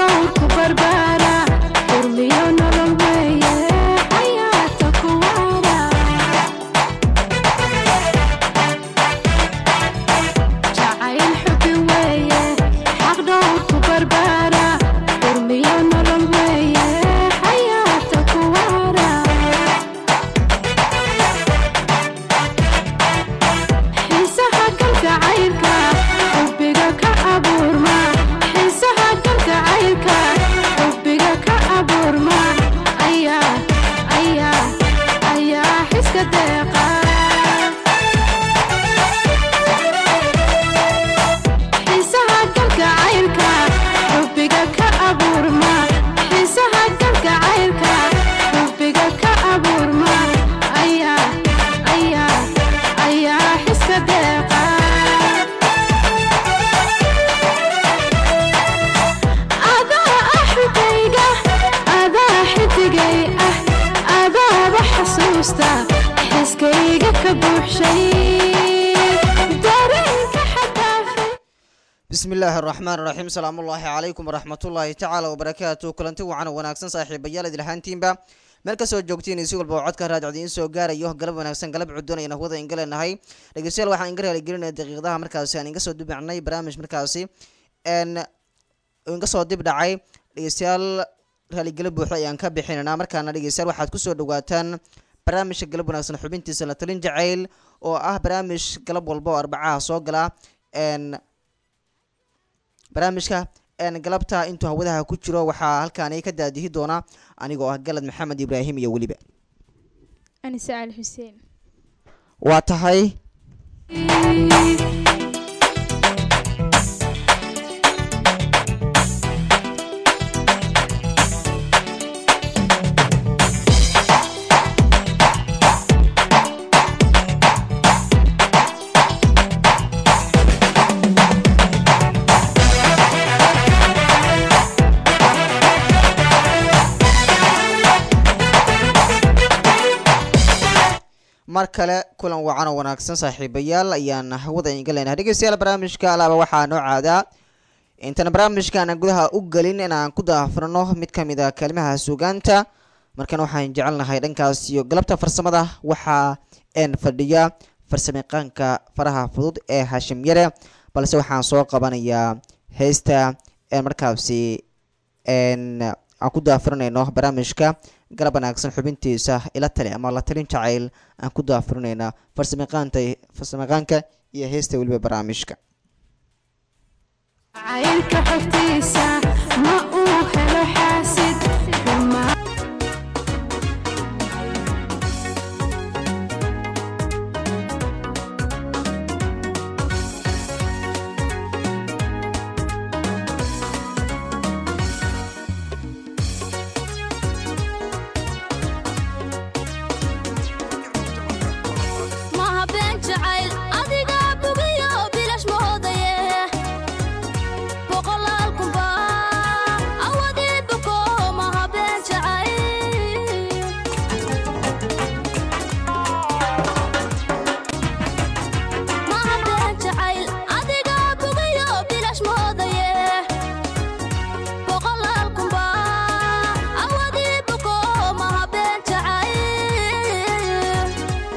dhowrku barbaara urmiyo nolol weeye ayaata kuwaara jacayl xubi weeye xaq dhowrku barbaara urmiyo nolol weeye ayaata kuwaara xiisaha galgacaylka xubbiga ka abuurma xiisaha galgacaylka xubbiga ka abuurma ayaa ayaa ayaa xiska deeqa xiisaha galgacaylka xubbiga ka abuurma xiisaha galgacaylka xubbiga ka abuurma ayaa ayaa ayaa xiska deeqa adaa ah xigayga adaa xidigay ah adaaba xasuusta xiskayga ka buuxshay dareenka xadaafay bismi illaahi araxmaan iraxiim salaamullaahi calaykum waraxmatullaahi tacaala wabarakaatu kulanti wacan oo wanaagsan saaxiibayaal idilhaantiinba meel kasoo joogtiin si walba oo codka raadicda idiin soo gaarayo galab wanaagsan galab cuddoon ayaan hawada inga leenahay dhegeystayaal waxaan inga raaligelinaya daqiiqadaha markaasi aan inga soo dibnacnay barnaamij markaasi n inga soo dib dhacay dhegeystayaal raaligelo buuxda ayaan ka bixinaynaa markaana dhegeystayaal waxaad kusoo dhawaataan barnaamijka galab wanaagsan xubintiisa la talin jacayl oo ah barnaamij galab walba oo arbacaha soo gala n barnaamijka n galabta intuu hawadaha ku jiro waxaa halkaani ka daadihi doona anigoo ah galad maxamed ibraahim iyo weliba anise cali xuseen waa tahay mar kale kulan wacan oo wanaagsan saaxiibayaal ayaan hawada inga leenahay dhegeystayaal barnaamijka alaaba waxaa noo caadaa intaan barnaamijkaana gudaha u gelin inaan ku daafurno mid ka mid a kalimaha suugaanta markan waxaan jecelnahay dhankaas iyo galabta farsamada waxaa n fadhiya farsamayaqaanka faraha fudud ee hashim yare balse waxaan soo qabanayaa heesta ee markaasi n aan ku daafurinayno barnaamijka galab wanaagsan xubintiisa ila tali ama la talin jacayl aan ku daafurinayna farsamayaqaanta farsamayaqaanka iyo heesta weliba barnaamijka jacaylka xogtiisa ma uu helo xaasid xumaa maha been jacayl adigaa bugiyo bilash mahoodaye boqolaal kunba awadii buko maha been jacayl maha been jacayl adigaa bugiyo bilash mahoodaye boqolaal kunba awadii buko maha been jacayl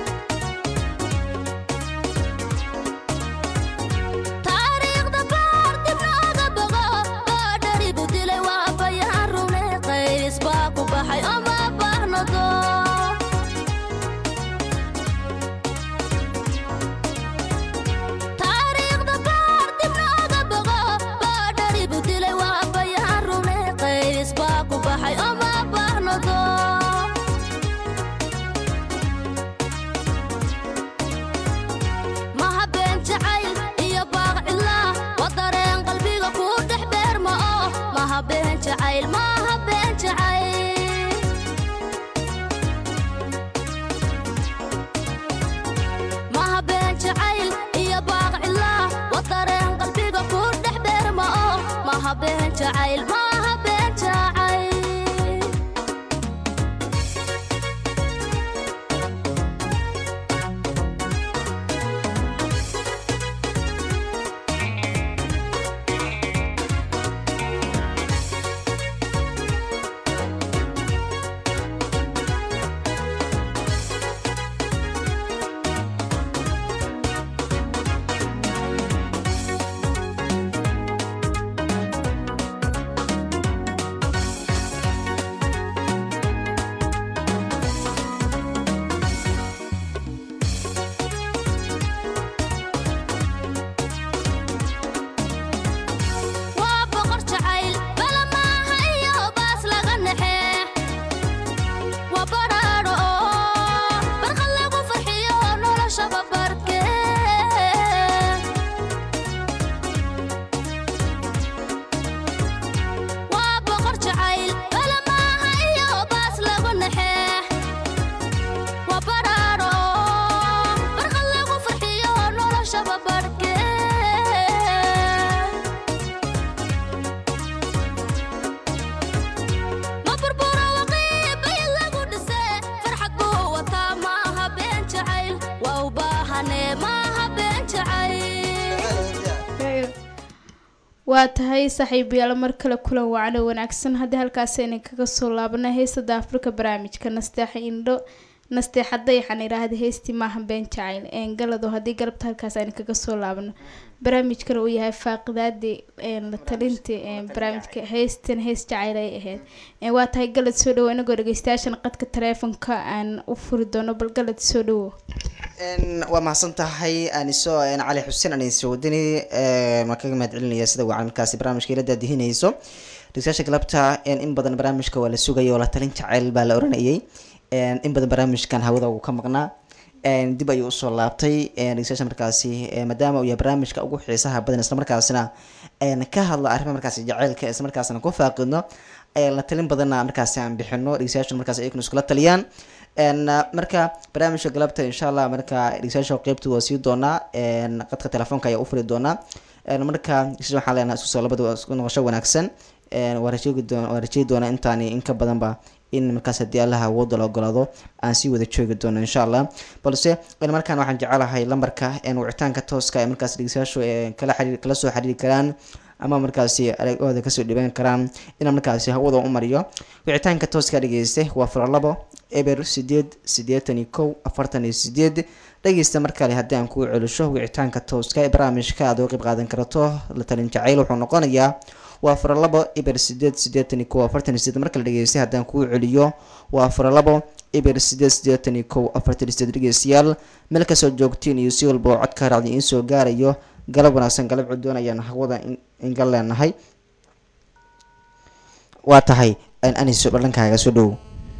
taariikhda baar dibnaaga bogo baadharibu dilay waa bayaan rune qays baa ku baxay oma baahnado taariikhda baar dibnaaga bogo baadharibu dilay waa bayaan rune qays baa ku baxay oma baahnado maha been jacayl iyo baaq cidlaa wa dareen qalbiga kuu dhex beerma oo maha been jacayl maha been jacayl maha been jacayl iyo baaq cidlaa wa dareen qalbiga kuu dhex beerma oo maha been jacayl maha been jacayl waa tahay saaxiibayaal mar kale kulan wacan oo wanaagsan haddii halkaas aynan kaga soo laabana heestada afrika barnaamijka nasteexa indho nasteexaday waxaan idhaahda heestii maahan been jacayl een galado haddii galabta halkaas aynan kaga soo laabano barnaamijkana uu yahay faaqidaadii een la talintii een barnaamijka heestan hees jacayl ay ahayd een waa tahay galad soo dhawo inagoo dhegeystayaashan qadka taleefonka aan u furi doono bal galad soo dhawo Een, waa mahadsan tahay aniso een, cali xuseen aniso wadani een, waan kaga mahad celinaya sida wacan markaasi barnaamijka ila daadihinayso dhegeystayaasha galabta een, in badan barnaamijka waa la sugaya oo la talin jaceyl baa la oranayay een, in badan barnaamijkan hawada uu ka maqnaa een, dib ayuu usoo laabtay een, dhegeystayaasha markaasi een, maadaama uu yahay barnaamijka ugu xiisaha badan islamarkaasina een, ka hadla arrimaha markaasi jaceylka islamarkaasina ku faaqidno een, la talin badanna markaasi aan bixino dhegeystayaasha markaasi ayaguna iskula taliyaan een marka barnaamijka galabta insha allah marka dhegeystayaasha qeybta waa sii doonaa een qadka telefoonka ayaa u furi doonaa een marka dhegeystayaasha waxaan leenahay isku soo labada waa isku noqosho wanaagsan een waa rajeegi doona waa rajeegi doonaa intaani in ka badanba in markaas haddii allaha awoodda la ogolaado aan sii wada joogi doono insha allah balse een markaan waxaan jecelahay lambarka een wicitaanka tooska ee markaas dhegeystayaashu ee kala xiriir kala soo xiriiri karaan ama markaasi aragooda kasoo dhiban karaan inaan markaasi hawada u mariyo wicitaanka tooska dhegeyste waa furo labo eber sideed siddeetan iyo kow afartan iyo sideed dhegeysta mar kale haddii aan kuu celisho wicitaanka tooska ee barnaamijka aad uga qayb qaadan karto la talin jacayl wuxuu noqonayaa waa furo labo eber sideed siddeetan iyo kow afartan iyo sideed mar kale dhegeystay haddaan kuu celiyo waa furo labo eber sideed siddeetan iyo kow afartan iyo sideed dhegeystayaal meel kasoo joogtiin iyo si walba oo codka raacdi iin soo gaarayo galab wanaagsan galab cudoon ayaan hawada ingal leenahay waa tahay aniso dhalankaaga soo dhow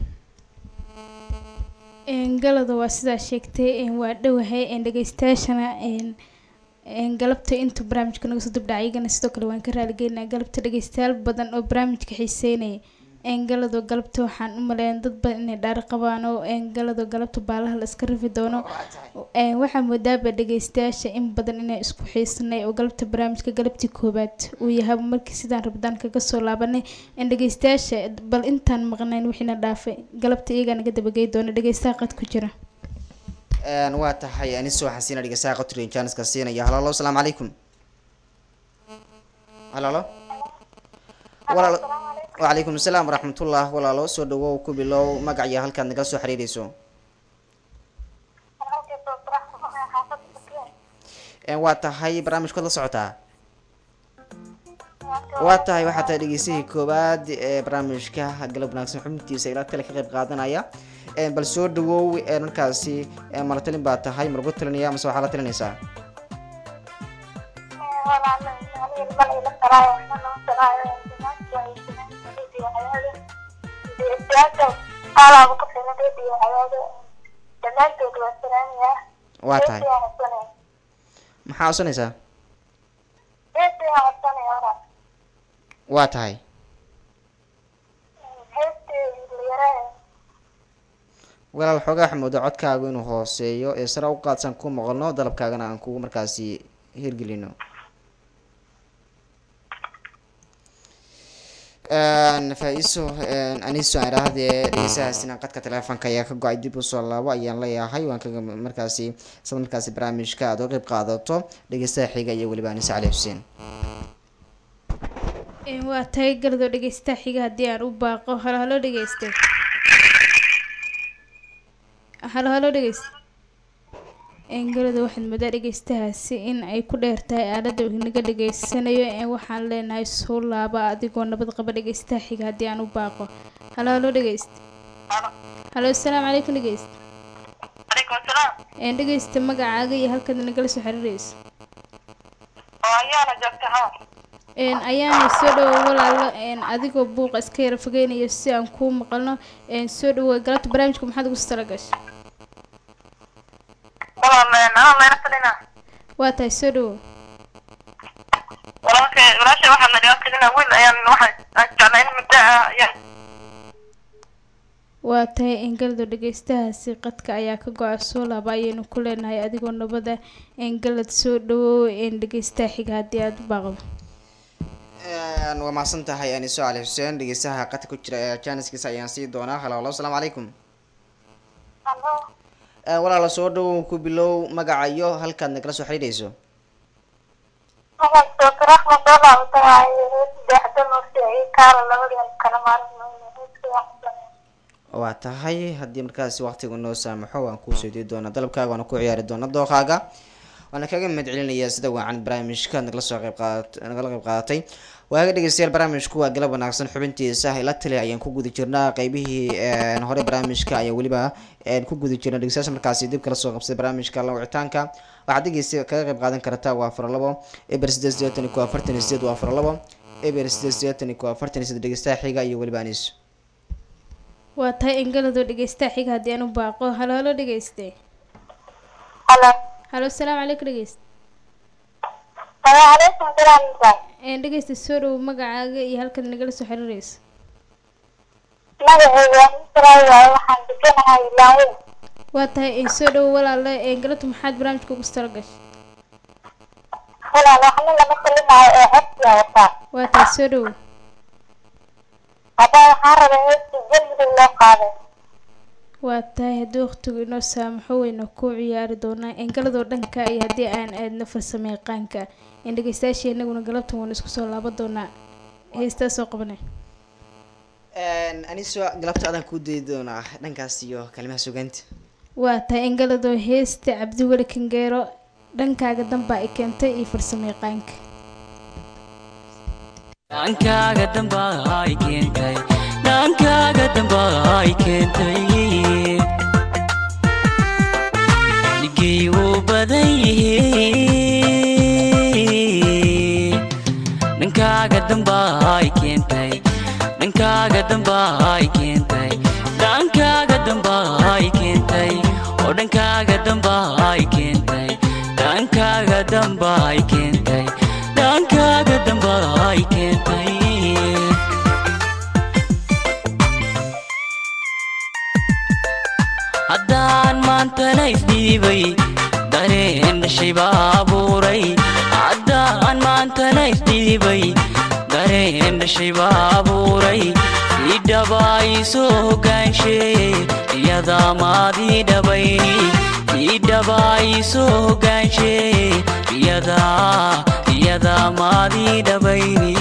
een galada waa sidaa sheegtay een waa dhowahay een dhegeystayaashana een een galabta intuu barnaamijka naga soo dibdhacay iyagana sidoo kale waan ka raaligeynaa galabta dhegeystayaal badan oo barnaamijka xiiseynaya een galado galabta waxaan u maleeyaa dad badan inay dhaari qabaan oo een galado galabta baalaha la iska rifi doono een waxaa moodaaba dhegeystayaasha in badan inay isku xiisanay oo galabta barnaamijka galabtii koobaad uu yahay markii sidaan rabdaan kaga soo laabanay een dhegeystayaasha bal intaan maqnayn wixiina dhaafay galabta iyagaa naga dabagey doona dhegeystaha qad ku jira een waa tahay aniso waxaan siina dhegeystaha qotri janiska siinaya halaalo asalaamu calaykum halaalo walaalo wacalaykum asalaam waraxmatullah walaalo soo dhawow ku bilow magac iyo halkaad nagala soo xiriireyso een waa tahay barnaamijkood la socotaa waa tahay waxaa tahay dhegeystihii koowaad ee barnaamijka galab wanaagsan xubintiisa ilaa tale ka qayb qaadanaya een bal soo dhawow een markaasi een mala talin baa tahay ma lagu talinaya mase waxaa la talinaysaa waa tahay maxaa codsanaysaa waa tahay walaal xoogaa waxaa moodaa codkaagu inuu hooseeyo ee sare u qaadsan ku maqalno dalabkaagana aan kugu markaasi hirgelino faa-iso aniso aan idhaahdee dhegeysahaasina qadka teleefonka ayaa ka go-ay dib usoo laabo ayaan leeyahay waan kaga markaasi sad markaasi barnaamijka aad uga qayb qaadato dhegeystaha xiga iyo weliba anise cali xuseen een waa tahay galado dhegeystaha xiga haddii aan u baaqo halo halo dhegeyste halo halo dhegeyste een galada waxaad moodaa dhegeystahaasi in ay ku dheer tahay aalada uu naga dhegeysanayo een waxaan leenahay soo laaba adigoo nabad qaba dhegeystaha xiga haddii aan u baaqo halo halo dhegeyste halo asalaamu calaykum dhegeyste calaykum asalaam een dhegeysta magacaaga iyo halkaad nagala soo xiriireyso oo ayaana joogta ha een ayaana soo dhawo walaalo een adigoo buuqa iska yara fogeynayo si aan kuu maqalno een soo dhawo galabta barnaamijka maxaad ugu tala gashay walaal anaa layla talina waa tahay soo dhawo walaalka walaasha waxaa nagala talina wiil ayaan waxaan aan jeclaa in muddo ah ayaan waa tahay engalado dhegeystahaasi qadka ayaa ka go-a soo laaba ayaynu ku leenahay adigoo nabada engalad soo dhawow een dhegeystaha xiga haddii aada u baaqdo waa mahadsan tahay aniso cali xuseen dhegeystaha qadka ku jira ee janiskiisa ayaan sii doonaa halo halo asalaamu calaykum Hello. walaala soo dhawow ku bilow magaca iyo halkaad nagala soo xiriireyso Waxaan joogtaa raxma soo laabata waaye saddexda nursi ay kaala labadeen kala maalin waa tahay haddii markaasi waqtigu noo saamaxo waan kuu soo dii doonaa dalabkaaga waana ku ciyaari doona dooqaaga waana kaga mahad celinayaa sida wacan barnaamijka aad nagala soo qayb qaadat nagala qayb qaadatay waaga dhegeystayaal barnaamijku waa galab wanaagsan xubintiisa ila tali ayaan ku guda jirnaa qeybihii een, hore barnaamijka ayaa weliba een, ku guda jirna dhegeystayaasha markaasi dib kala soo qabsay barnaamijka la wicitaanka waxaad dhegeysta kaga qayb qaadan kartaa waa afar labo eber sideed sideetan iyo afartan iyo sideed waa afar labo eber sideed sideetan iyo afartan iyo sideed dhegeystaha xiga iyo weliba anis waa tahay engaladoo dhegeysta xiga haddii aan u baaqo halo halo dhegeyste halo halo asalaamu calaykum dhegeyste calaykum salaam een dhegeysta soo dhow magacaaga iyo halkaad nagala soo xiriireyso magacayga waa israel waaye waxaan deganahay ilaahay waa tahay een soo dhow walaale een galabta maxaad barnaamijka ugu tala gashay walaal waxna lama talinayo ee xebsiga wataa waa tahay soo dhow haddana waxaan rabaa heesti jalbiga loo qaaday waa tahay haddii waqtigu inoo saamaxo weyna ku ciyaari doonaa engaladoo dhanka iyo haddii aan aadno farsamo yaqaanka in dhegeystayaashii inaguna galabtan waanu isku soo laaban doonaa heestaa soo qabanay aniso galabta adaan kuu dayi doonaa dhankaas iyo kalimaha sugaanta waa tahay engaladoo heesta cabdiweli kangeero dhankaaga danbaa ay keentay iyo farsamo yaqaanka dhankaaga damba ay keentay dhankaaga damba ay keentay dhigay wuu badan yihiin dhankaaga damba ay keentay dhankaaga damba ay keentay dhankaaga damba ay keentay oo dhankaaga damba ay keentay dhankaaga damba ay keentay dhankaaga damba ay keentay haddaan maantana isdhiibay dareen dhashay baa abuuray haddaan maantana isdhiibay dareen dhashay baa abuuray ii dhabaa ii soo hogaansheeye iyadaa maadii dhabayni ii dhabaa ii soo hogaansheeye iyadaa iyadaa maadii dhabayni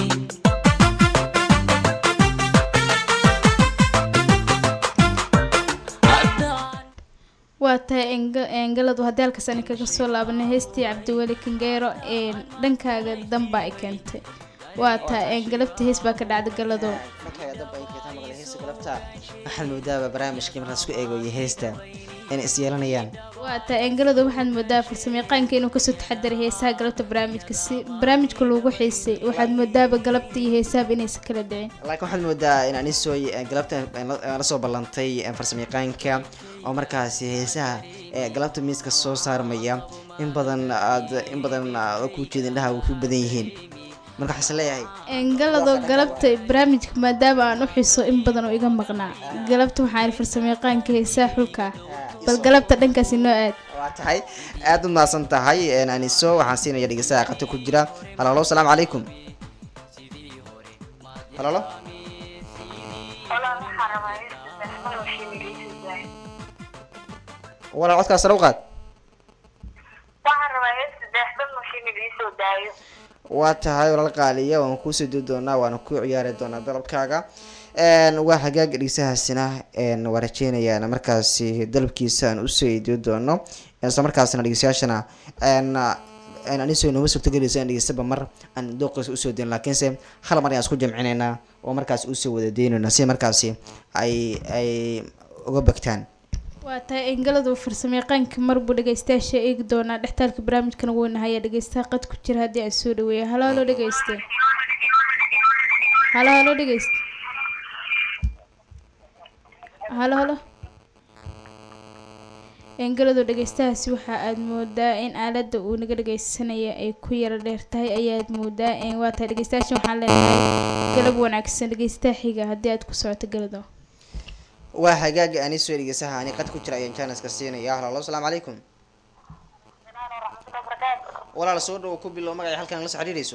haddaan waa tahay enga- engaladu haddii halkaas ani kaga soo laabanay heestii cabdiweli kangeero een dhankaaga danbaa ay keentay waa tahay engalabta hees baa ka dhacda galadoo dhankaaga dab ay keetaa maqlay heesta galabta waxaad moodaaba barnaamijkii markaas ku eego iyo heesta inay is yeelanayaan waa tahay engaladu waxaad moodaa farsamayaqaanka inuu kasoo taxadiray heesaha galabta barnaamijka si barnaamijka loogu xiisay waxaad moodaaba galabta iyo heesahaba inaysan kala dhicin laakiin waxaad moodaa in anisoy galabta la soo ballantay farsamayaqaanka oo markaasi heesaha ee galabta miiska soo saarmaya in badan aad in badan aad ku jeeda indhaha way ku badan yihiin marka waxaan is leeyahay engalado galabta barnaamijka maadaama aan u xiso in badan oo iga maqnaa galabta waxaan farsamayaqaanka heesaha xulka ah bal galabta dhankaasi noo aad waa tahay aad u mahadsan tahay een, aniso waxaan siinaya dhegeystaha qata ku jira halalo asalaamu calaykum halalo walaal waxaan rabaa heesti saxman oo shiimigaysiisaa walaal codkaas sare u qaad waxaan rabaa heesti saxman oo shiimigaysiisoo daayo waa tahay walaal qaaliya waan kuusoo dii doonaa waana ku ciyaari doonaa dalabkaaga een, waa hagaag dhegeysahaasina een, waa rajeynayaan markaasi dalabkiisa aan usoo idiyo doono isla markaasina dhegeystayaashana een, een, anisoo nooma suurtagelaysa in dhegeystaba mar aan dooqiisa usoo deyn laakiinse hal mar ayaan isku jamcinaynaa oo markaasi usoo wada deynayna si markaasi ay ay uga bagtaan waa tahay engaladu farsamayaqaanka marbuu dhegeystayaasha eegi doonaa dhextaalka barnaamijkana wuu nahaya dhegeystaha qad ku jira haddii aan soo dhaweeya halo halo dhegeyste halo halo dhegeyste halo halo engaladu dhegeystahaasi waxa aad moodaa in aalada uu naga dhegeysanaya ay ku yara dheer tahay ayaad moodaa een waa tahay dhegeystayaashan waxaan leenahay galab wanaagsan dhegeystaha xiga haddii aad ku socoto galado waa hagaag anisoo dhegeysaha ani qad ku jira ayaan janaska siinaya halo asalaamu calaykum walaal soo dhawo ku bilow magacay halkan la soo xiriirayso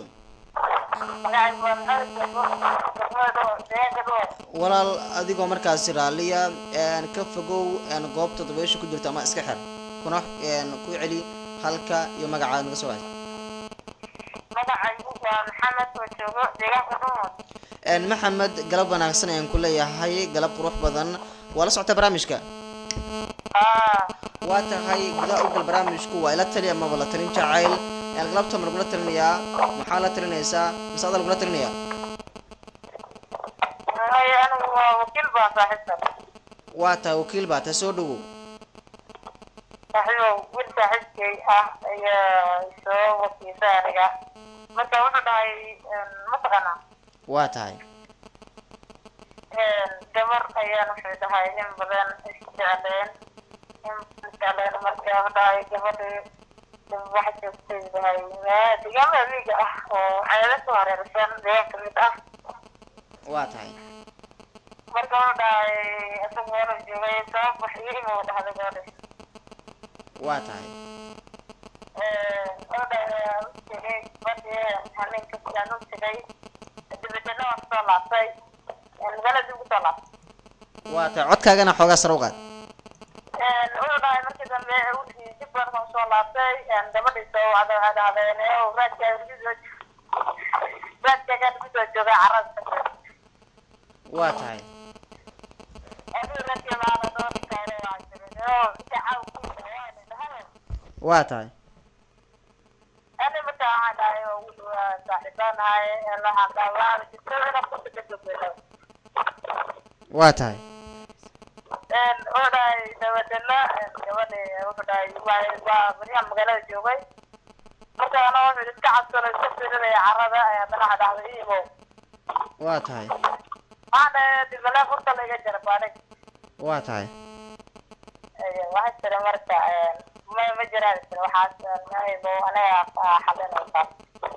walaal adigoo markaasi raalliya een, ka fogow een, goobta dabaysha ku jirta ama iska xir kuna een, ku celi halka iyo magacaad naga soo haysa magacaygu waa maxamed oo joogo deegaanka dhumud Een, maxamed galab wanaagsan ayaan ku leeyahay galab qurux badan waa la socota barnaamijka aa waa tahay gudaha ugal barnaamijku waa ila tali amaba la talin jacayl een, galabta ma lagula talinayaa maxaa la talinaysaa mise adaa lagula talinayaa hay anigu waa wakiil baan saaxiibsan waa tahay wakiil baa tahay soo dhawow saaxiibow wiil saaxiibkay ah ayaa soo wakiilsa aniga marka wuxuu dhahay mataqaanaa waa tahay gabar ayaan wuxuu dhahay in badan isjecleen in isjecleen marka wuxuu dhahay gabadhii wax joogtay dhahay deegaamada miiga ah oo ceeda ku hareersan deegaan kamid ah waa tahay marka wuxuu dhahay isaga meelu joogay sabab wax iyo imuu dhahday gabadhi waa tahay wuxuu dhahay tegay badii habeenka sidaan u tegay dibadana waan kusoo laabtay magaalada dib kusoo laabtay waa tahay codkaagana xoogaa sare u qaad wuxuu dhahay markii dambe wiilkii dib baan kan soo laabtay gabadhii soo wacda waxay dhahdeen raadkaaga kusoo raadkaagaan kusoo joogay carada waa tahay adigu raadkeeda aana dooni kaale waa jirin oo dacaaw kuisa waana dhahay waa tahay ani marka waxaan dhahay oo wiil waa saaxiibaanahay waxaan dhahay waa jirto inaan kusa ka joogeyno waa tahay wuxuu dhahay dabadana gabadhi wuxuu dhahay waa waa baryahan magaalada joogay marka ana wuxuu iska cabsano iska firinaya carada haddana waxaa dhahday iimow waa tahay waxaan dhahay dibale furta la iga jara baanig waa tahay waxaa jira marka ma ma jiraan jira waxaas mahaybo anaga xalinaysaa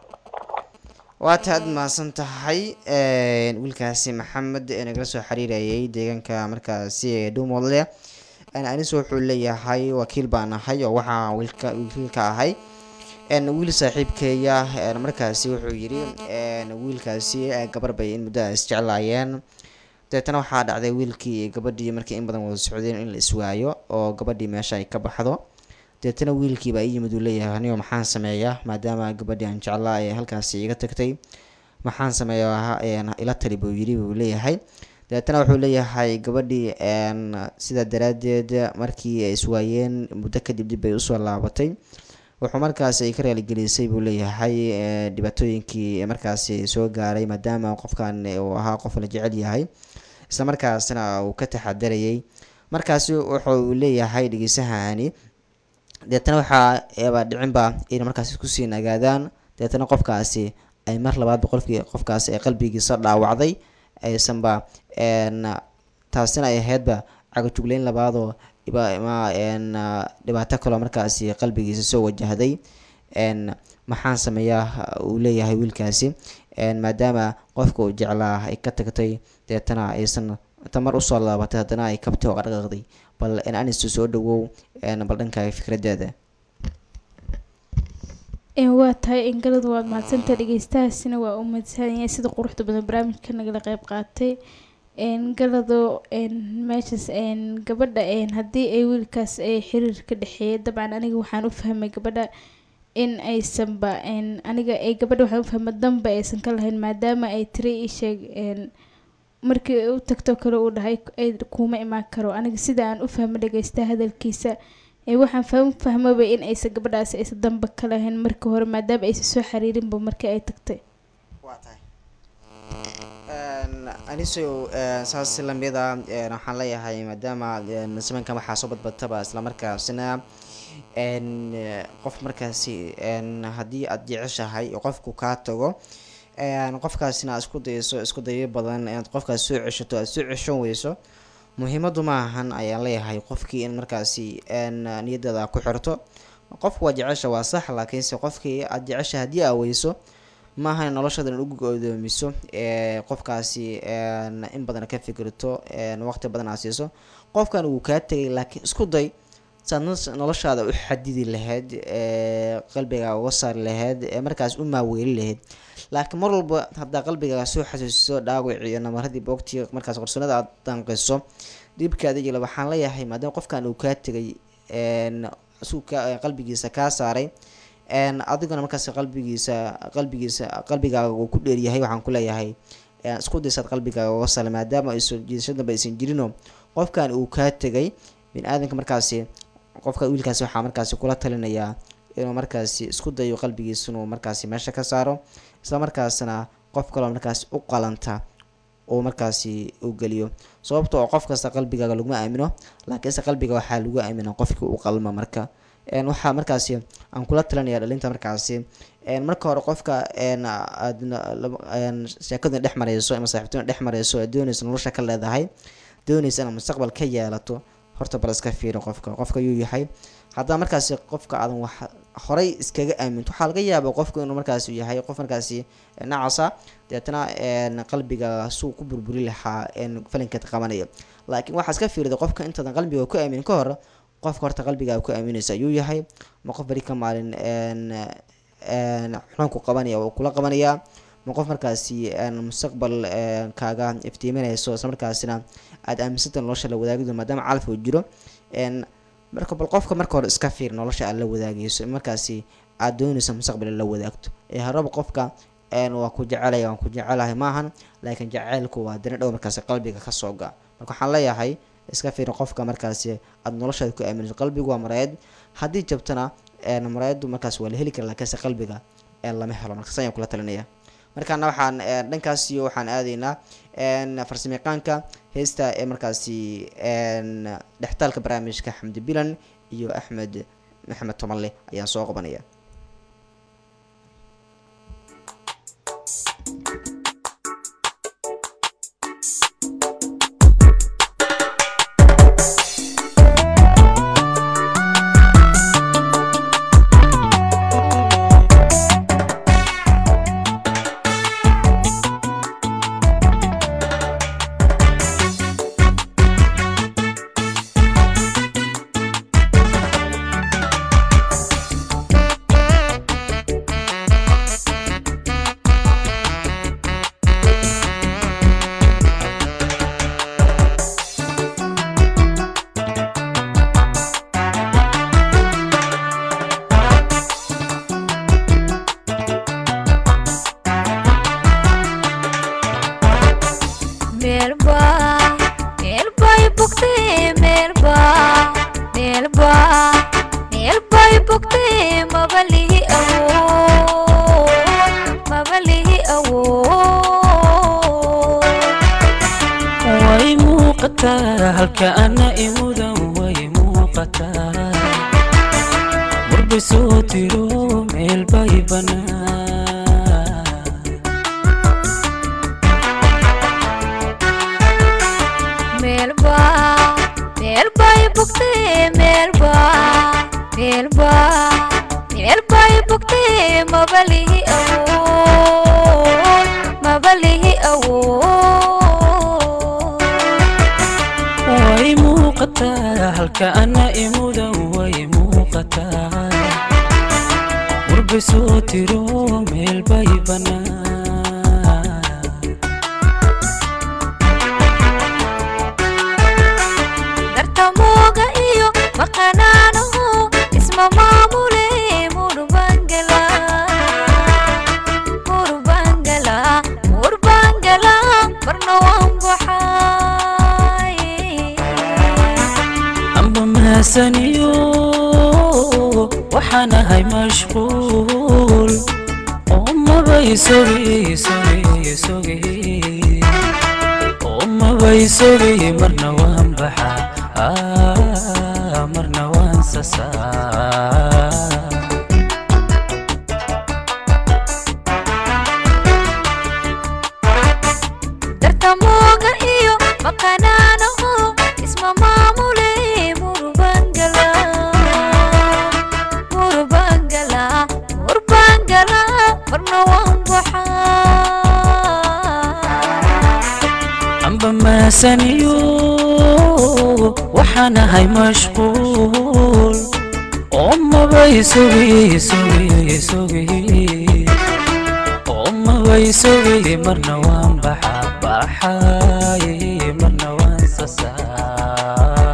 waa tahay aad mahadsan tahay wiilkaasi maxamed ee nagala soo xiriirayay deegaanka markaasi ee dhuumoodle anis wuxuu leeyahay wakiil baan ahay oo waxaa wiilka wiilka ahay wiil saaxiibkeeya markaasi wuxuu yidhi wiilkaasi gabar bay in muddo isjeclaayeen dabeetana waxaa dhacday wiilkii iyo gabadhii markii in badan wada socdeen in la iswaayo oo gabadhii meesha ay ka baxdo deetana wiilkii baa ii yimid uu leeyahay anigo maxaan sameeyaa maadaama gabadhii aan jeclaa ee halkaasi iga tagtay maxaan sameeyaa ila tali buu yidhi buu leeyahay dabeetana wuxuu leeyahay gabadhii sidaa daraaddeed markii ay iswaayeen muddo kadib dib bay usoo laabatay wuxuu markaasi ay ka raaligelisay buu leeyahay dhibaatooyinkii markaasi soo gaaray maadaama qofkan uu ahaa qof la jecel yahay isla markaasna uu ka taxadarayay markaasi wuxuu leeyahay dhegeysahani deetana waxaa baa dhicinba inay markaasi kusii nagaadaan deetana qofkaasi ay mar labaadba qofkii qofkaasi ay qalbigiisa dhaawacday aysanba taasina ay ahaydba cagajugleyn labaadoo dhibaato kaloo markaasi qalbigiisa soo wajahday maxaan sameeyaa uu leeyahay wiilkaasi maadaama qofka uu jeclaa ay ka tagtay deetana aysan tamar usoo laabatay haddana ay kabtay oo qadhaqaaqday bal anistu soo dhawow bal dhankaaga fikradeeda waa tahay ingaladu waad mahadsantaha dhegeystahaasina waa u mahadsanaya sida quruxda badan barnaamijka nagala qeyb qaatay galado meeshaas gabadha haddii ay wiilkaas ay xiriir ka dhexeeya dabcan aniga waxaan u fahmay gabadha in aysanba aniga ay gabadha waxaan u fahmay danba aysan ka lahayn maadaama ay tiri ii sheeg markii u tagto kale uu dhahay kuma imaan karo aniga sida aan u fahmo dhageysta hadalkiisa waxaan faham fahmaba in aysan gabadhaasi aysan danba ka lahayn markii hore maadaama aysan soo xiriirinba markii ay tagtay waa tahay aniso saas lamida waxaan leeyahay maadaama samankan waxaa soo badbataba islamarkaasina qof markaasi haddii aada jeceshahay qofku kaa tago qofkaasina aad isku dayso isku dayo badan inaad qofkaas soo ceshato aad soo ceshan weyso muhiimadu ma ahan ayaan leeyahay qofkii in markaasi niyadaada ku xirto qofku waa jecesha waa sax laakiinse qofkii aada jecesha haddii aa weyso maaha in noloshaada in ugu godoomiso qofkaasi in badan ka fikirto waqti badan aad siiso qofkan wuu kaa tegay laakiin isku day saad noloshaada u xadidi lahayd qalbigaa uga saari lahayd markaas u maaweeli lahayd laakiin mar walba haddaa qalbigaaga soo xasuusiso dhaawac iyo namaradii boogtii markaas qarsoonada aad danqiso dhibkaada jila waxaan leeyahay maadaama qofkan uu kaa tegay qalbigiisa kaa saaray een, adiguna markaas qalbigiisa qalbigiisa qalbigaaga uu ku dheeryahay waxaan ku leeyahay een, isku daysaad qalbigaaga uga sala maadaama ay soo jiidasho dambe aysan jirinoo qofkan uu kaa tegay bin aadanka markaasi qofka wiilkaasi waxaa markaasi kula talinayaa inuu markaasi isku dayo qalbigiisa inuu markaasi meesha ka saaro isla markaasna qof kaloo markaasi u qalanta uu markaasi u geliyo sababta oo qof kasta qalbigaaga laguma aamino laakiinse qalbiga waxaa lagu aamina qofkii u qalma marka een, waxaa markaasi aan kula talinaya dhalinta markaasi een, marka hore qofka een, aad na- laba- een, sheekaduna dhex mareyso ama saaxiibtuna dhex mareyso aad dooneysa nolosha ka leedahay dooneysa inaad mustaqbal ka yeelato horta bal iska fiiri qofka qofka yuu yahay haddaa markaasi qofka aadan wax horay iskaga aaminto waxaa laga yaaba qofku inuu markaasi yahay qof markaasi nacasa deetana een, qalbiga suu ku burburi lahaa een, falinkeed qabanaya laakiin waxaa iska fiirida qofka intaadan qalbiga ku aamin ka hor qofka horta qalbigaa ku aaminaysa ayuu yahay ma qof beri ka maalin een, een, xunanku qabanaya oo kula qabanaya ma qof markaasi een, mustaqbal een, kaaga iftiiminayso isla markaasina aada aaminsanta nolosha la wadaagdo maadaama calaf uu jiro een, marka bal qofka marka hore iska fiir nolosha aad la wadaagayso markaasi aad doonayso mustaqbal la wadaagto ee haraba qofka een, waa ku jecelaya waan ku jecelahay maahan laakiin jaceylku waa dina dhow markaasi qalbiga kasoo ga marka waxaan leeyahay iska fiir qofka markaasi aada noloshaada ku aaminayso qalbigu waa maraayad haddii jabtana een, maraayadu markaas waa la heli kara laakiinse qalbiga een, lama helo marka sayaan kula talinaya markaana waxaan een, dhankaas iyo waxaan aadaynaa een, farsamayaqaanka heesta ee markaasi een, dhextaalka barnaamijka xamdi bilan iyo axmed maxamed tomalle ayaan soo qabanaya meelba meelbay bogtee meelba meelba meelbay bogtee mabalihi awood mabalihi awood way muuqataa halka ana imudan way muuqataa warbay soo tiro meel bay banaan meelba meelbay bogtee meelba meelba meelbay bogtee mabalihi awood mabalihi awood way muuqataa halka ana imudan way muuqataa warbay soo tiro meel bay banaan dartamooga iyo maqanaanahu isma maamule murbangala murbangala murbangala marna waan baxay amba mahasaniyo waxaan ahay mashquul oo mabay sogi sogi sogi oo mabay sogi marna waan baxa ah, marna waan sasaa dartamooga iyo maqanaanahu isma maamule murbangala murbangala murbangala marna waan baxay amba mahasaniyo waxaan ahay mashquul oo mabay sogi sogi sogi oo mabay sogi marna waan baxa baxay marna waan sasaa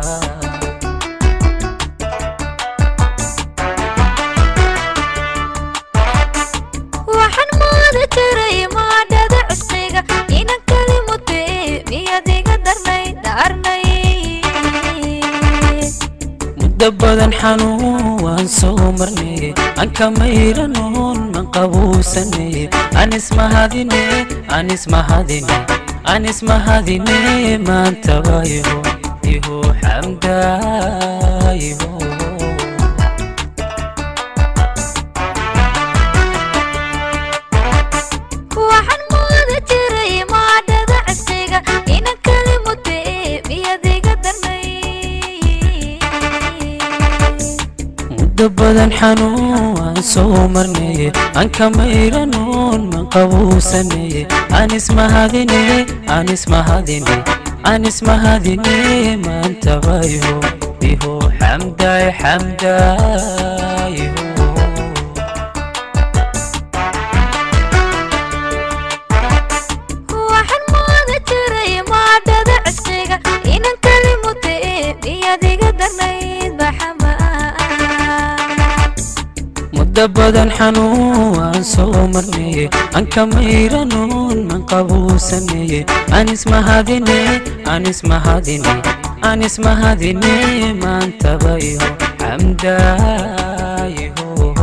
muddo badan xanuun waan soo marnay aan ka mayranoon man qabuusanay aan ismahadine aan ismahadine aan ismahadine maantaba iho iho xamdaa iho waxaan mooda jiray maadhada casiga inan kali mutee miyadiga darnay muddo badan xanuun waan soo marnay aan ka mayranoon man qabuusanay aan ismahadine aan ismahadine aan ismahadine maantaba iho iho xamdaay xamdaay iho waxaan mooda jiray maadhada casiga inan kali mutee miyadiga darnayd baxamaa muddo badan xanuun waan soo marnay aan ka mayranoon man qabuusanay aan ismahadine aan ismahadine aan ismahadine maantaba iho xamdaa iho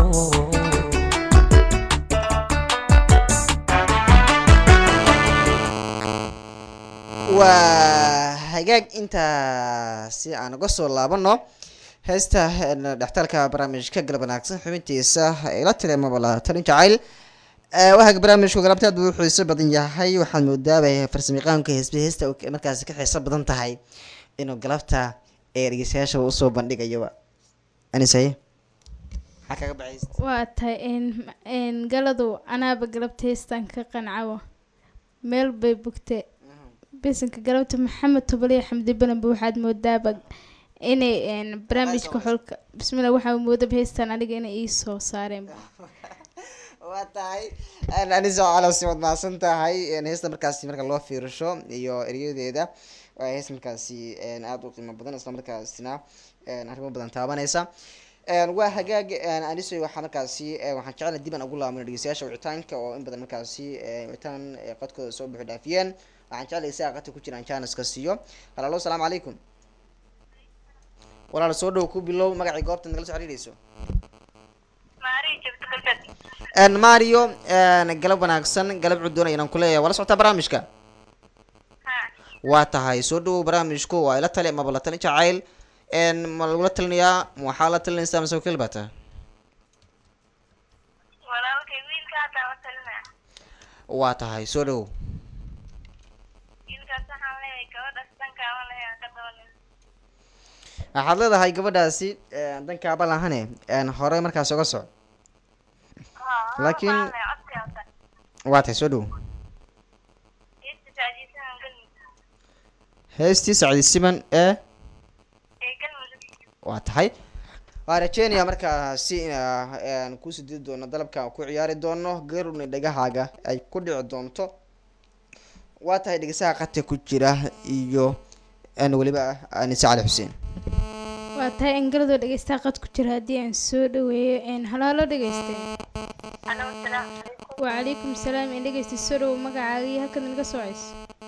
waa hagaag intaa si aan uga soo laabano heesta een, dhextaalka barnaamijka galab wanaagsan xubintiisa ila tiri amaba la talin jacayl Eh, waxa barnaamijku galabta aad buu u xiiso badan yahay waxaad moodaabay farsamayaqaanka heesba heesta oo markaasi ka xiiso badan tahay inuu galabta ee dhegeystayaasha usoo bandhigayoba anisaye maxaa kaga baxaysa waa tahay een- een galadu anaaba galabta heestan ka qancawo meel bay bugtee bisanka galabta maxamed tobaliya xamdi bananba waxaad moodaaba inay een, barnaamijka xolka bismillah waxaa moodaba heestan aniga inay ii soo saareen waa tahay anisa calasi waad mahadsan tahay een, heesta markaasi marka loo fiirisho iyo eryadeeda waa hees markaasi een, aad u qiimo badan isla markaasina een, arrimo badan taabanaysa een, waa hagaag een, aniso waxaa markaasi een, waxaan jecelahay dib aan ugu laabano dhegeystayaasha wicitaanka oo in badan markaasi een, wicitaan ee qadkooda soo buuxi dhaafiyeen waxaan jecelahay isaga qadka ku jiraan janiska siiyo halaalo asalaamu calaykum walaal soo dhow ku bilow magacii goobta nagala soo xiriireyso een mario een galab wanaagsan galab cudoon ayaan ku leeyahay wala socotaa barnaamijka waa tahay soo dhawow barnaamijku waa ila tali amaba la talin jacayl een ma lagula talinayaa ma waxaa la talinaysaa mise wakiil baa tahay walaalkay wiilka hadda la talinaya waa tahay soo dhawow wiilkaas waxaan leeyahay gabadhaas dankaama leeyahay ka dabalin waxaad leedahay gabadhaasi een, dankaaba lahane een hore markaas uga soc Laakiin- waa tahay soo dhawow heestii sacdi siman ee waa tahay waa rajeynaya markaasi inaan kusii didi doono dalabka ku ciyaari doono garuni dhagahaaga ay ku dhici doonto waa tahay dhegeysaha qadka ku jira iyo een, weliba anise cali xuseen waa tahay in galadoo dhegeystaha qad ku jira haddii aan soo dhaweeyo een halaalo dhegeyste wacalaykum salaam in dhegeysta soo dhawow magacaaga iyo halkaad naga socayso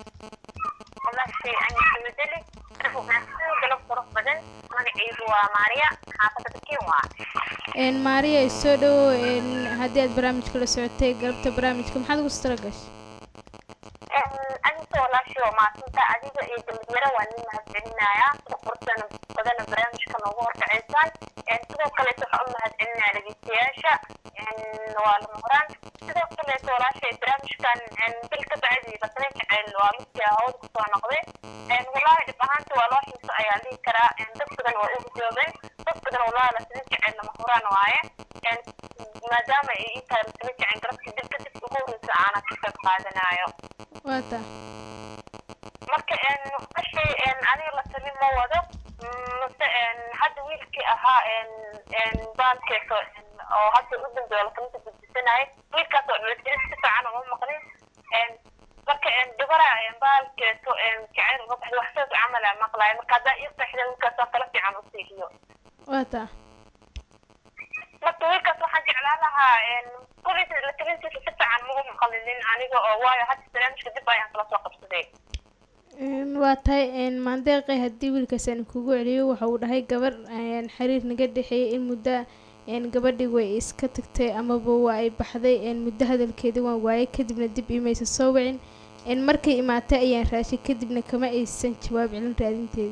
galab qurux badan magacaygu waa maariya xaafada bakiin waa een maariya soo dhawow een haddii aad barnaamijka la socotay galabta barnaamijka maxaad ugu tala gashay anigoo walaashii waa maadsantaa adiga iyo dambiyaro waa nin mahadcelinayaa sida quruxdana badana barnaamijka noogu horkacaysaan sidoo kaleeto waxaa u mahadcelinaya dhegeystayaasha waa lama horaan sidoo kaleeto walaashay barnaamijkan bil ka bacdi lasnayn jacayl waa midkii hawada kusoo noqday walaahi dhib ahaanta waa loo xiiso ayaa dhihi karaa dad badan waa u hujooben dad badan walaahi lasnayn jacayl lama horaan waaye maadaama ay ii tahay lasnayn jacayl garabka dib kadib ugu horeysa aanan ka qayb qaadanayo waa taa marka wixii aniga la talin ma wado mase hadda wiilkii ahaa baalkeeso oo hadda u dambeeyo lakalinta gudbisanayay wiilkaas oo dhalatiri si fiican uma maqlin marka gabara baalkeeso jacayl uga baxda wax saas camala maqlayo marka haddaa ii seexda wiilkaas oo kala fiican u siihiyo waa taa marka wiilkaas waxaan jeclaan lahaa kuliisa latalintiisa si fiican ma u maqlinin aniga oo waayo hadda barnaamijka dib ayaan kala soo qabsaday Een, waa tahay een, maandeeqe haddii wiilkaas aan kugu celiyo waxa uu dhahay gabar een, xiriir naga dhexeeyay in muddo een, gabadhii way iska tagtay amaba waa ay baxday een, muddo hadalkeedii waan waayay kadibna dib imaysa soo wicin een, markay imaatay ayaan raashay kadibna kama aysan jawaab celin raadinteeda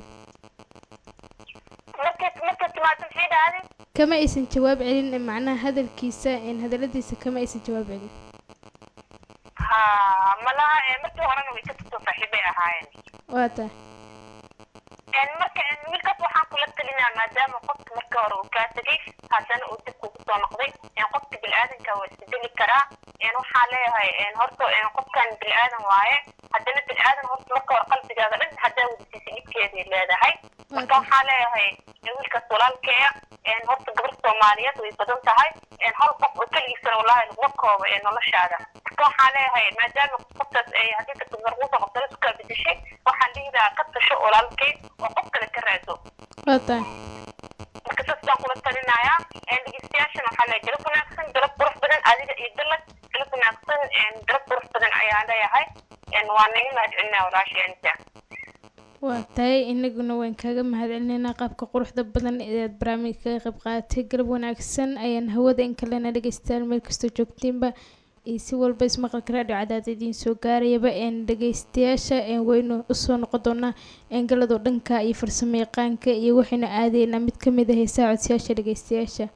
markay markay timaado maxay dhahday kama aysan jawaab celin ee macnaha hadalkiisa een, hadaladiisa kama aysan jawaab celin ha malaha ee markii horena way ka tagtoo saaxiibay ahaayeen waa tahay een marka een wiilkaas waxaan kula talinaa maadaama qofka markii hore uu kaa tegay haddana uu dib kugu soo noqday een qofka bilaadanka waa isbedeli karaa een waxaa leeyahay een horta een qofkan bilaadan waaye haddana bilaadan horta marka hore qalbigaada dhan haddaa wadasiisa dhibkeeday leedahay marka waxaa leeyahay een wiilkaas walaalkeeya een horta gabar soomaaliyeed way badan tahay een hal qof oo keligiisana wallaahi laguma koobo ee noloshaada marka waxaa leeyahay maadaama qoftaas ay haddii dadka markuusa qabtana isku kaa bedeshay waxaan dhihi lahaa ka tasho walaalkay oo qof kale ka raado waa tahay marka saas baan kula talinayaa een dhegeystayaashana waxaa leeyahay galab wanaagsan galab qurux badan adiga iyo dalad galab wanaagsan een galab qurux badan ayaan leeyahay een waa naga mahadcelinaa walaasheenta waa tahay inaguna waan kaaga mahadcelinaynaa qaabka quruxda badan ee aad barnaamijka kaga qayb qaadatay galab wanaagsan ayaan hawada in kalena dhegeystayaal meel kastoo joogtiinba iyo si walba ismaqalka raadhiyo cadaad idiin soo gaarayaba een dhegeystayaasha een waynu usoo noqon doonaa een galadoo dhanka iyo farsamo yaqaanka iyo waxaynu aadaynaa mid ka mid ah heesaha codsiyaasha dhegeystayaasha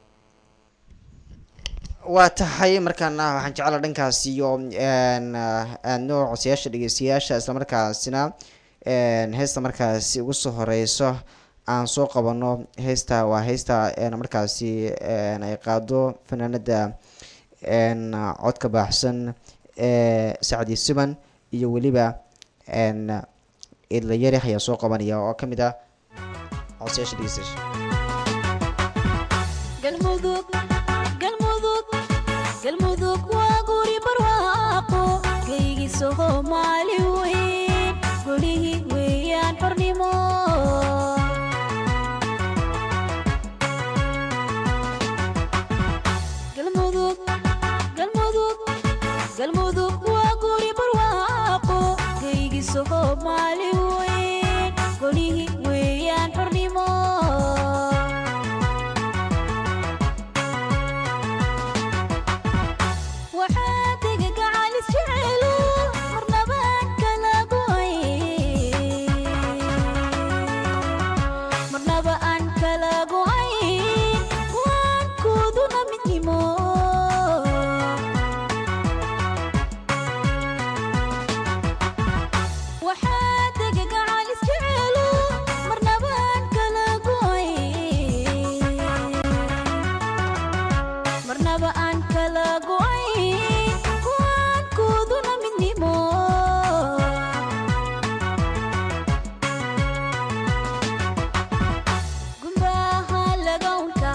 waa tahay markaana waxaan jeclaa dhankaas iyo een, ah, aadno codsayaasha dhegeystayaasha islamarkaasina een, heesta markaasi ugu soo horeyso aan soo qabano heesta waa heesta een, markaasi een, ay qaado fanaanada een, codka baaxsan ee sacdi siman iyo weliba een, idla yarix ayaa soo qabanaya oo ka mid ah codsayaasha dhegeystayaasha galmudug galmudug galmudug waa guri barwaaqo geygii soomaali weyn golihii weeyaan xornimo galmudug galmudug galmudug waa guri barwaaqo geygii soomaali weyn golihii weeyaan xornimo waxaa tega gacalis jecelu marnabaan kala go'ay marnaba aan kala go'ay waankooduna midnimo waxaa tega gacalis jecelu marnabaan kala go'ay marnaba aan kala go'ay kuwaankooduna midnimo gumbaha lagawnka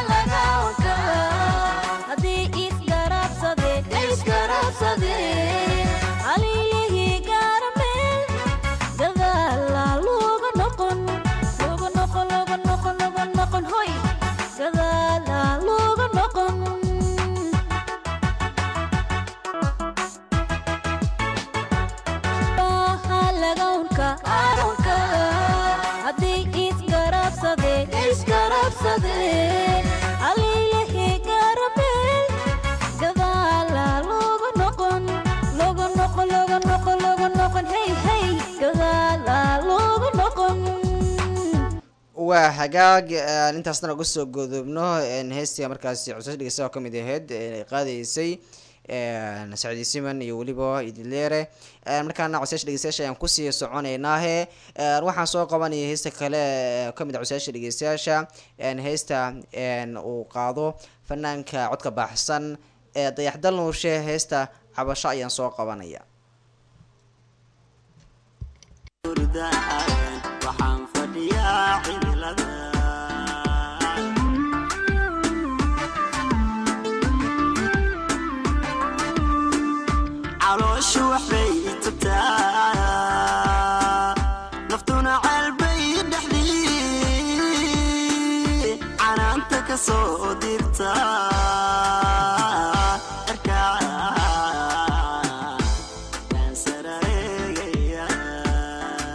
haddii isgarabsadeen isgarabsadeen halilihii gaarameel gadaala looga noqon looga noqon looga noqon looga noqon hoy gadaala looga noqon Baha lagawnka arunka haddii isgarabsadeen isgarabsadeen halilahi garameel gadaala looga noqon looga noqon looga noqon looga noqon hey hey gadaala looga noqon waa hagaag aan intaasna uga soo godoobno een, heestii markaasi cusas dhegeysta oo kamid ahayd een, ay qaadaysay een, sacdi siman iyo weliba idileere een, markaana cosayaasha dhegeystayaasha ayaan kusii soconeynaahe een, waxaan soo qabanaya heesta kale ee kamid ah cosayaasha dhegeystayaasha een, heesta een, uu qaado fanaanka codka baxsan ee dayaxdal nuushe heesta cabasho ayaan soo qabanaya waxaan fadhiyaa cimilada calooshu waxbay tagtaa naftuna ceelbay dhexdii canaanta ka soo dirta Cirkaa baan sarareegaya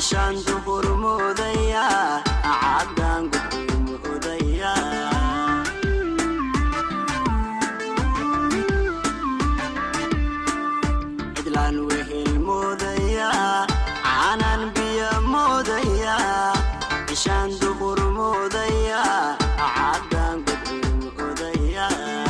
cishaan duhur moodaya caddaan gudku moodaya cidlaan wehel moodaya caanaan biyo moodaya cishaan duhur moodaya caddaan gudku moodaya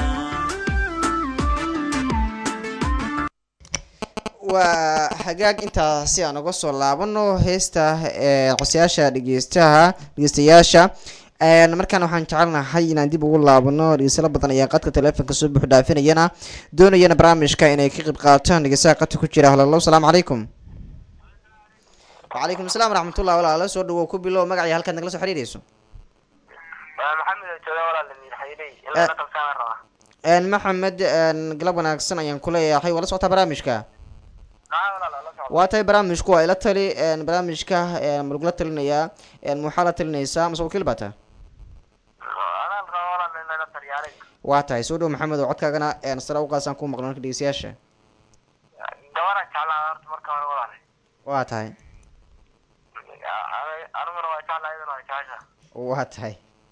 waa hagaag intaa si aan uga soo laabano heesta ee cosayaasha dhegeystaha dhegeystayaasha Een, markaan waxaan jecelnahay inaan dib ugu laabano dhegeystayaal badan ayaa qadka taleefonka soo buux dhaafinayana doonayana barnaamijka inay ka qayb qaataan dhegeystaha qadka ku jira halalo asalaamu calaykum wacalaykum asalaam waraxmatullahi walaalo soo dhawow ku bilow magacii halkaad nagala soo xiriireyso maxamed jooga walaal xayiray in Eh. laga qabsaan rabaa Een, maxamed een, galab wanaagsan ayaan ku leeyahay waa la socotaa barnaamijka aa walaal la socdo waa tahay barnaamijku waa ila tali een, barnaamijka een, ma lagula talinayaa een, maxaa la talinaysaa mase wakiil baa tahay anaan raba walaal in laga taryaaray waa tahay soo dhow maxamed oo codkaagana een, sare u qaasaan ku maqlo marka dhegeystayaasha gabaraan jeclaa horta marka hore walaal waa tahay aniguna waa jeclaa iyaduna waa jecesha waa tahay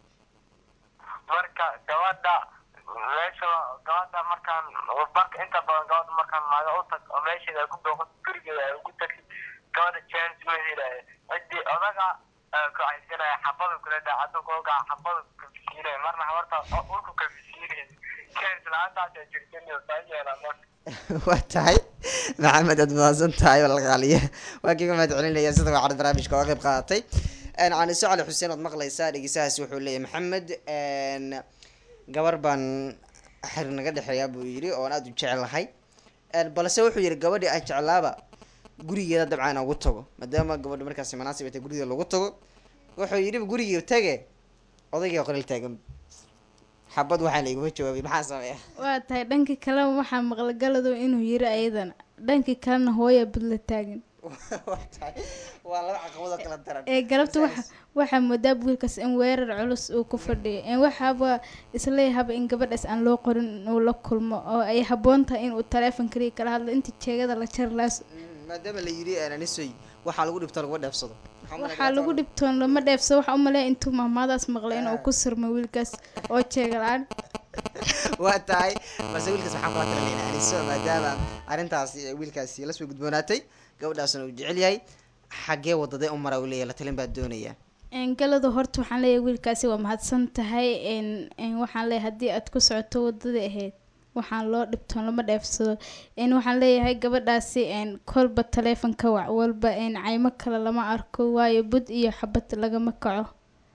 marka gabadha meesha gabadha markaan marka inta badan gabadha markaan maaga u tag oo meesheeda ay ku booqato gurigeeda ay ugu tagtid gabadha chance ma helaayo cidii odaga kacaysanaya xabadu kula dhaca hadduu koogaa xabadu kafisiinaya marna habarta ulku kafisiinaya chance la-aantaas jirtaniyo saa yeelaa marka waa tahay maxamed aad mahadsan tahay walaqaaliye waa kiiga mahad celinaya sida wacan barnaamijka oo qayb qaadatay Een, caniso cali xuseen ood maqlaysaa dhegeystahaasi wuxuu leeyahay maxamed een, gabar baan xir naga dhexeeyaa buu yidhi oon aada u jecelahay Een, balse wuxuu yidhi gabadhii aan jeclaaba gurigeeda dabcan ugu tago maadaama gabadha markaasi manaasib ay tahay gurigeeda lagu tago wuxuu yidhi gurigii tage odayga qoril taagan xabad waxaa la iguma jawaabay maxaa sameeya waa tahay dhanka kaleba waxaa maqlagalado inuu yiri ayadana dhanka kalena hooya budla taagan waa tahay waa laba caqabadoo kala daran ee galabta waxa waxaa moodaa wiilkaas in weerar culus uu ku fadhiyo in waxaaba isleeyahaba in gabadhaas aan loo qorin inuu la kulmo oo ay habboon tahay inuu taleefon kaliya kala hadlo inta jeegada la jar laas maadaama la yidhi anisoy waxaa lagu dhibto laguma dheefsado waxaa lagu dhibtoon lama dheefso waxaa u maleeya intuu mahmaadaas maqlay inuu ku sirmo wiilkaas oo jeega la-aan waa tahay balse wiilkaas waxaan kula talinayna aniso maadaama arrintaasi ee wiilkaasi la soo gudboonaatay gabadhaasna uu jecel yahay xaggee wadadee u mara uu leeyahay la talin baa doonaya Een, galada horta waxaan leeyahay wiilkaasi waa mahadsan tahay een, een, waxaan leeyahay haddii aad ku socoto wadadii ahayd waxaan loo dhibtoon lama dheefsado een, waxaan leeyahay gabadhaasi een, kolba taleefonka wac walba een, caymo kale lama arko waayo bud iyo xabad lagama kaco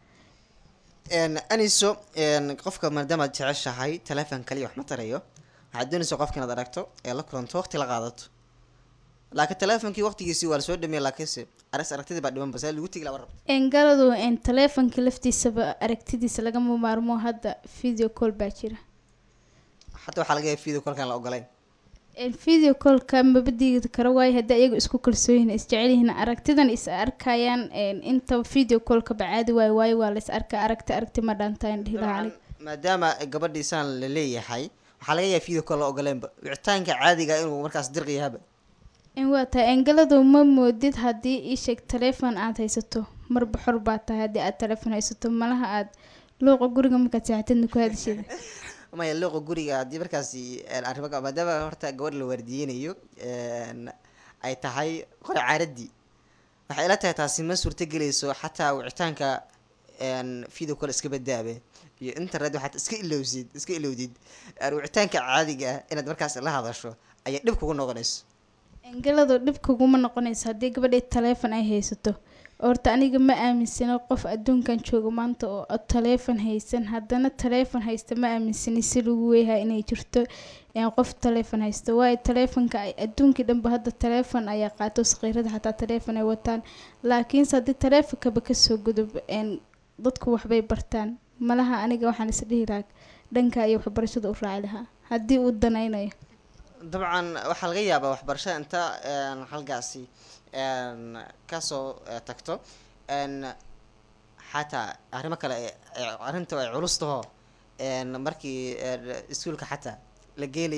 Een, aniso een, qofka maadaama aad jeceshahay teleefon kaliya wax ma tarayo waxaad doonaysa qofka inaad aragto ee la kulanto waqti la qaadato laakiin teleefonkii waqtigiisii waa lasoo dhameeyay laakiinse aras aragtidii baa dhiman base lagu tegi laba rabto een, galadu een, taleefonka laftiisaba aragtidiisa lagama maarmo hadda video call baa jira xataa waxaa laga yahay video kolkaan la ogolayn Een, video callka maba diidi karo waayo haddii ayagu isku kalsooyin isjecel yihiin aragtidan is arkayaan een, inta video callka bacaadi waayo waayo waa la is arkaa aragti aragti ma dhaantaan dhihi lahaa aniga maadaama gabadhiisaan la leeyahay waxaa laga yahay video call la ogoleenba wicitaanka caadiga inuu markaas dirqiyahaba in waa tahay engaladu ma moodid haddii ii sheeg taleefon aad haysato marba xor baa tahay haddii aad taleefon haysato malaha aad luuqa guriga markaad seexatidna ku hadashida maya looqa guriga haddii markaasi een, arrimo ka- maadaama horta gabadh la waardiyeynayo een, ay tahay qore caaradii waxay ila tahay taasi ma suurto gelayso xataa wicitaanka een, video call iska badaabe iyo internet waxaad iska ilowsid iska ilowdid een, wicitaanka caadiga ah inaad markaas la hadasho ayay dhib kugu noqonayso engaladu dhib kuguma noqonayso haddii gabadhii taleefon ay haysato horta aniga ma aaminsano qof adduunkan jooga maanta oo taleefon haysan haddana taleefon haysta ma aaminsani si lagu weeyahay inay jirto een, qof taleefon haysto waayo taleefonka ay adduunkii dhanba hadda taleefon ayaa qaato saqiirada xataa taleefon ay wataan laakiinse haddii taleefonkaba kasoo gudub een, dadku waxbay bartaan malaha aniga waxaan isdhihi lahaa dhanka iyo waxbarashada u raaci lahaa haddii uu danaynayo dabcan waxaa laga yaabaa waxbarashada inta een, halkaasi een, kasoo eh, tagto een, xataa arrimo kale ee- ee arrinta ay culus taho een, markii een, iskuulka xataa la geenayaba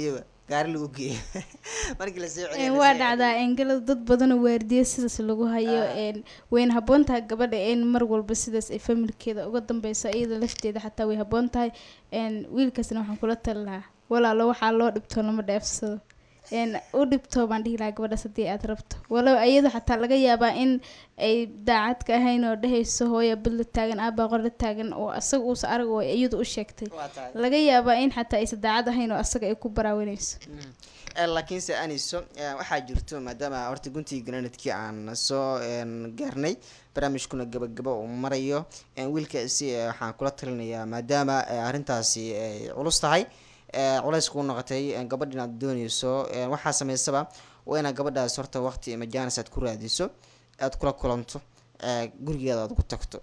gaari lagu geeyo markii lasoo Een, celiyo waa lasoo dhacdaa engalada dad badanoo waardiya sidaas lagu hayo een, wayna habboon tahay gabadha in mar walba sidaas ay familkeeda uga dambeyso iyada lafteeda xataa way habboon tahay een, wiilkaasna waxaan kula tali lahaa walaalo waxaa loo dhibto lama dheefsado een, u dhibto baan dhihi lahaa gabadhaas haddii aad rabto walow iyada xataa laga yaabaa in ay daacad ka ahayn oo dhehayso hooya badla taagan aabaa qor la taagan oo asaga uusa arag oo iyadu u sheegtay waa tahay laga yaabaa in xataa aysan daacad ahayn oo asaga ay ku baraawanayso Eh, laakiinse aniso eh, waxaa jirto maadaama horta guntii granadkii aan soo een, gaarnay barnaamijkuna gabagaba uu marayo eh, wiilkaasi eh, waxaan kula talinayaa maadaama eh, arrintaasi ay culus tahay eh, culays kuu noqotay eh, gabadh inaad dooneyso eh, waxaa sameysaba waa inaad gabadhaas horta waqti majaanis aad ku raadiso aad kula kulanto eh, gurigeeda aad ku tagto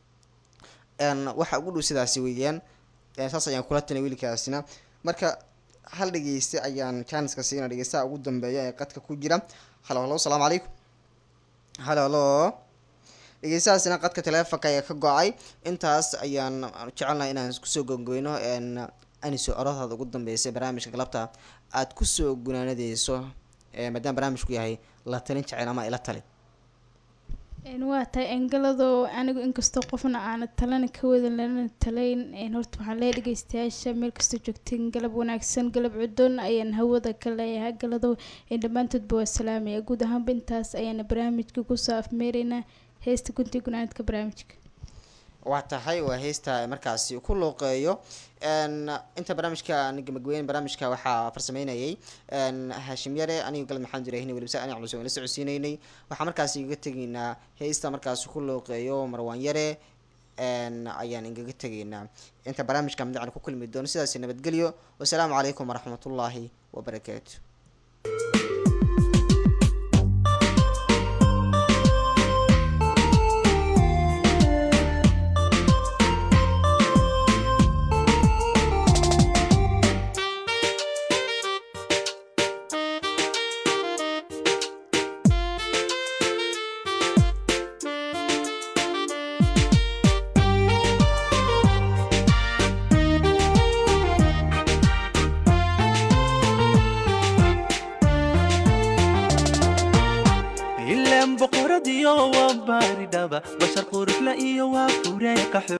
een, waxa ugu dhow sidaasi weeyaan Eh, saas ayaan kula talin wiilkaasina marka hal dhegeyste ayaan janiska siina dhegeystaha ugu dambeeya ee qadka ku jira halo halo asalaamu calaykum halo halo dhegeystahaasina qadka teleefonka ayaa ka go-ay intaas ayaan jecelnahay inaan kusoo gongoyno n aniso oradaada ugu dambeysay barnaamijka galabta aad kusoo gunaanadeyso eh, maadaama barnaamijku yahay la talin jecel ama ila tali Een, waa tahay engaladoo anigu inkastoo qofna aana talana ka wadan lana talayn een, horta waxaan leeyahay dhegeystayaasha meel kastoo joogtiin galab wanaagsan galab cudoon ayaan hawada ka leeyahay galadoo een, dhammaantoodba waa salaamaya guud ahaanba intaas ayaana barnaamijka kusoo afmeeraynaa heesta guntii gunaanadka barnaamijka waa tahay waa heesta markaasi ku looqeeyo n inta barnaamijka gabagabeen barnaamijka waxaa farsameynayay n haashim yare aniga galad maxamed ibraahim welibse ani culus waan la socodsiineynay waxaa markaasi igaga tegaynaa heesta markaasi ku looqeeyo marwaan yare n ayaan igaga tegaynaa inta barnaamijka midacna ku kulmi doono sidaasi nabadgelyo wasalaamu calaykum waraxmatullaahi wabarakaatu ileen boqoradiyo waa baaridhaba bashar qurufla iyo waa fureeka